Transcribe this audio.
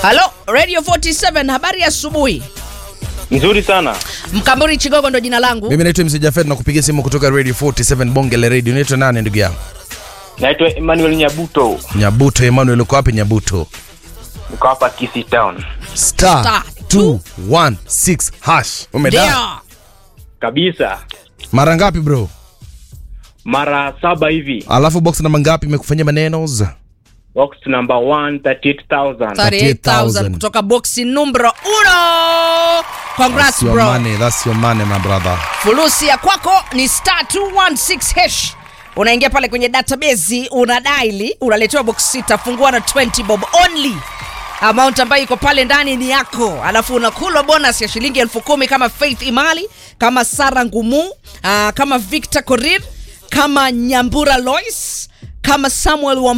Halo, Radio 47, habari ya asubuhi. Nzuri sana. Mkamburi Chigogo ndo jina langu. Mimi naitwa MC Jafet na kupigia simu kutoka Radio 47 Bonge la Radio. Unaitwa nani ndugu yangu? Naitwa Emmanuel Nyabuto. Nyabuto Emmanuel, uko wapi Nyabuto? Niko hapa Kisii Town. Star Star 216 hash. Umeda. Ndio. Kabisa. Mara ngapi bro? Mara saba hivi. Alafu box namba ngapi imekufanyia maneno? Box number 1 38,000. 38,000 kutoka boxi numero uno. Congrats That's your bro. money, that's your money my brother. Fulusi ya kwako ni star 216 hash. Unaingia pale kwenye database, una daili, unaletewa box sita, fungua na 20 bob only. Amount ambayo iko pale ndani ni yako, alafu unakula bonus ya shilingi elfu kumi kama Faith Imali, kama Sara Ngumu, uh, kama Victor Korir, kama Nyambura Lois, kama Samuel wa